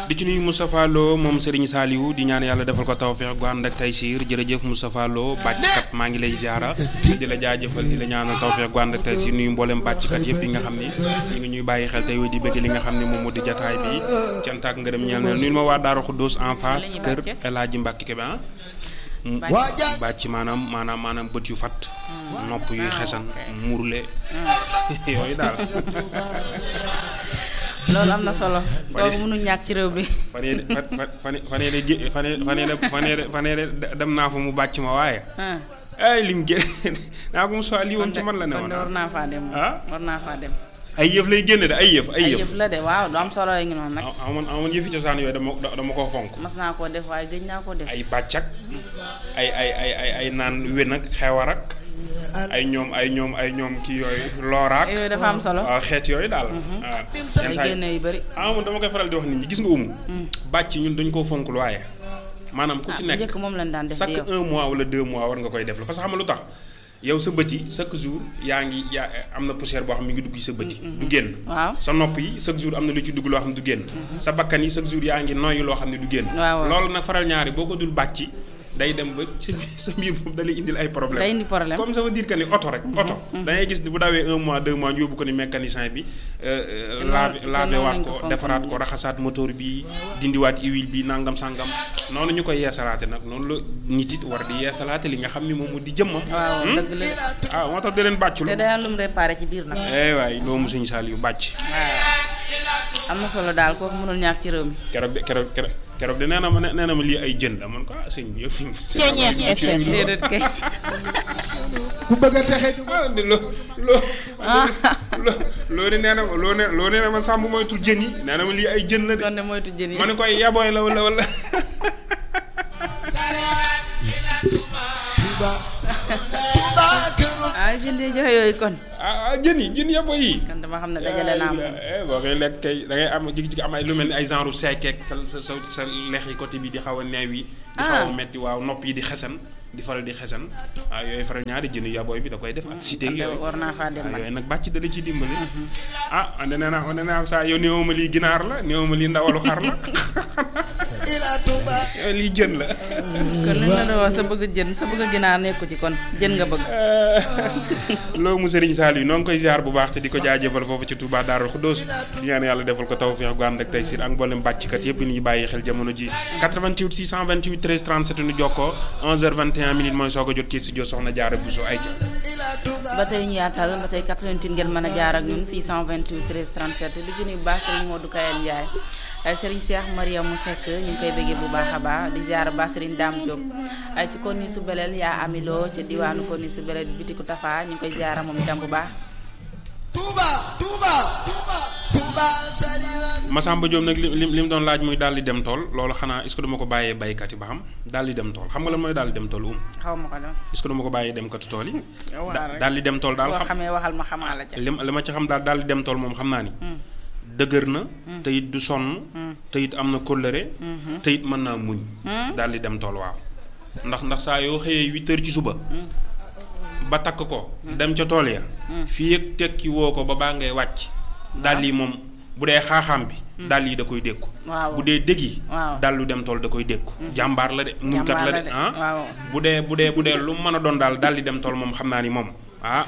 di ci nuyu Moustapha Lo moom Serigne Saliou di ñaan yàlla defal ko tawfeex gu ànd ak taysiir jërëjëf Moustapha Lo bàcckat maa ngi lay ziara di la jaajëfal di la ñaanal tawfeex gu ànd ak taysiir nuyu mboolem bàcckat yëpp yi nga xam ni ñu ngi ñuy bàyyi xel tey di bëgg li nga xam ne moom moo di jataay bi cant ak ngërëm ñeel na nuyu ma waa Daaru Xuddoos en face kër El Hadji Mbacke Kébé ah bàcc maanaam maanaam maanaam bët yu fat nopp yuy xesan muurle yooyu daal loolu am na solo. kooku mënuñ ñàkk ci réew bi. fan yii de fan fan yii de fan yii fan yii de fan yii de fan yii de dem naa fa mu bàcc ma waaye. ay lim génn naa ko Moussa lii woon ci man la ne woon. war naa faa dem ah war naa faa dem. ay yëf lay génne de ay yëf ay ay yëf. yëf la de waaw du am solo la ngi noonu nag. amoon amoon yëfi cosaan yooyu dama dama koo fonk. mas naa koo def waaye gëj naa koo def. ay bàccak ay ay ay ay ay naan wén ak xewar ak ay ñoom ay ñoom ay ñoom kii yooyu looraak. yooyu dafa am solo. waaw xeet yooyu daal. waaw ay yenn saa yi génne yu bëri. ah man dama koy faral di wax nit ñi gis nga umu. bàcc ñun dañ koo fonk lu waaye. maanaam ku ah ci bu nekk njëkk moom lañ daan def chaque di yow. un mois wala deux mois war nga koy def la parce que xam nga lu tax yow sa bët yi chaque jour yaa ngi yaa am na poussière boo xam ne mi ngi dugg sa bët yi. du génn. waaw sa nopp yi chaque jour am na lu ci dugg loo xam ne du génn. sa bakkan yi chaque jour yaa ngi noyyi loo xam ne du génn. waaw waaw. loolu nag faral ñaari boo ko dul bàcc day dem ba sa sa mbir moom da lay indil ay problème day indi problème. comme ça veut dire que ni oto rek. oto da ngay gis bu dawee un mois deux mois ñu yóbbu ko ni mécanicien bi. te laave noonu- laave te noonu waat lañ ko ko fonk defaraat ko nii. raxasaat moteur bi dindiwaat huile bi nangam sangam noonu ñu koy yeesalaate nag noonu la nit it war di yeesalaate li nga xam ni moom mu di jëmmam. waaw dëgg la ah moo tax di leen bàccul. te day am lu mu réparé ci biir nag. eh waay doomu Sëñ Saliou bàcc. waaw am na solo daal kooku mënul ñàkk ci réew mi. keroog de keroog keroog keroog de nee na ma nee na ma lii ay jën la man ko ah sëñ bi yëpp. déedéet kay. ku bëgg a texe ju ah de loo loo. loo loo ne nee na ma loo ne loo nee na ma sàmm moytul jën yi nee na ma lii ay jën la de. kon de moytu jën yi. ma ne koy yabooy la wala wala. Touba Touba këru ah jën de joxe yooyu kon. ah ah jën yi jën yabooy yi. kon dama xam ne dajale naa moom. eh boo koy lekk kay da ngay am jig-jig am ay lu mel ni ay genre seekeek sa sa sa sa lex yi côté bi di xaw a neew yi. di xaw a Ah. metti waaw nopp yi di xesan di faral di xesan waaw yooyu faral ñaari jën yabooy bi da koy def ak cité kon de yooyu. war naa faa dem waaw nag. yooyu nag bàcc da la ci dimbali. ah ande nee naa ande naa saa yow néew ma lii ginaar la néew ma lii ndawalu xar la ila Touba yow lii jën la. kon li nga doon wax sa bëgg jën sa bëgg ginaar nekku ci kon jën nga bëgg. loolu mu Serigne Saliou noo ngi koy ziar bu baax te di ko jaajëfal foofu ci Touba Darou Khoudoss di ñaan yàlla defal ko tawfeex gu ànd ak tey siir ak mboolem bàcckat yëpp ni ñuy bàyyi xel jamono ji 88 628 13 37 nu jokkoo 11h21 minutes mooy soog a jot ci studio Soxna Diarra Bousso ay ca ila Touba ba tey ñu yaatal ba tey 88 ngeen mën a jaar ak ñun 628 13 37 di jëni bu baax Serigne Modou Kayal Ndiaye ay Serigne Cheikh Mariamou Seck ñu ngi koy bëggee bu baax a baax di ziar ba Serigne Dame Diop ay ci kon ni su beleel yaa amiloo ci diwaanu kon ni su beleel bitiku Tafa ñu ngi koy ziar moom itam bu baax. Touba Touba Touba Touba sariwan Massamba Diop nag li li li mu doon laaj muy daal di dem tool loolu xanaa est-ce que dama ko bàyyee baykat yi ba xam daal di dem tool xam nga lan mooy daal di dem tool um xaw ma ko doon. est-ce que dama ko bàyyee dem katu tool yi yow waxal rek daal di dem tool daal boo xam xamee waxal ma xamaa la ca. li ma li ma ci xam daal daal di dem tool moom xam naa ni dëgër na te it du sonn te it am na kóllëre te it mën naa muñ daal di dem tool waaw ndax ndax saa yoo xëyee huit heures ci suba ba takk ko dem ca tool ya fii ak tekki woo ko ba baa ngay wàcc daal yi moom bu dee xaaxaam bi daal yi da koy dékku waaw bu dee dëgg yi waaw. daal lu dem tool da koy dékku jàmbaar la de muñkat la de ah waaw. bu dee bu dee bu dee lu mu mën a doon daal daal di dem tool moom xam naa ni moom ah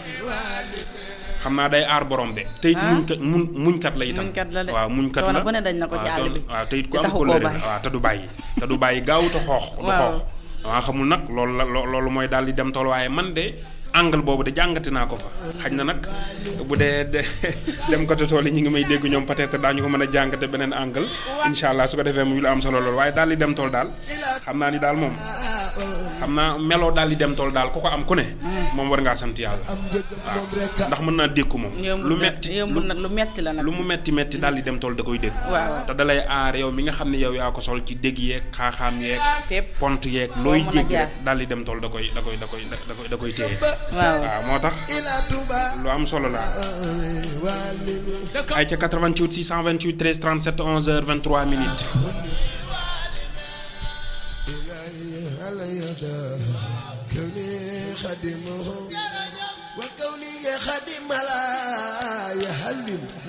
xam naa day aar borom de. te it Ah. muñkat muñ muñkat la itam. Muñkat la de. waaw muñkat Coono la bu ne dañ na ko ci waaw àll coono- bi. waaw te it ku te am taxu ko koo lëre bàyyi. waaw te du bàyyi. te du bàyyi gaaw te xoox. du Waaw. xoox waaw xamul nag loolu la loo- loolu mooy daal di dem tool waaye man de angle boobu de jàngati naa ko fa xañ na nag bu dee de dem côté tool yi ñu ngi may dégg ñoom peut-être daañu ko mën a jàngate beneen angle incha allah su ko defee muy lu am solo loolu waaye daal di dem tool daal xam naa ni daal moom xam naa meloo daal di dem tool daal ku ko am ku ne. moom war ngaa sant yàlla. am njëgam moom rek a ndax mën naa dékku moom. lu metti yomb na lu metti la nag. lu mu metti metti daal di dem tool da koy dégg. waaw. te dalay aar yow mi nga xam ne yow yaa ko sol ci dégg yeeg xaaxaam yeeg. fépp pont yeeg Foo looy mën a dégg jaar. rek daal di dem tool da koy da koy da koy da koy da koy téye. waaw waaw moo tax ila Touba lu am solo la. walilu ay ca 88 628 13 37 11h 23 minutes. على يدا كوني خدمه وكوني خدم لا يهلم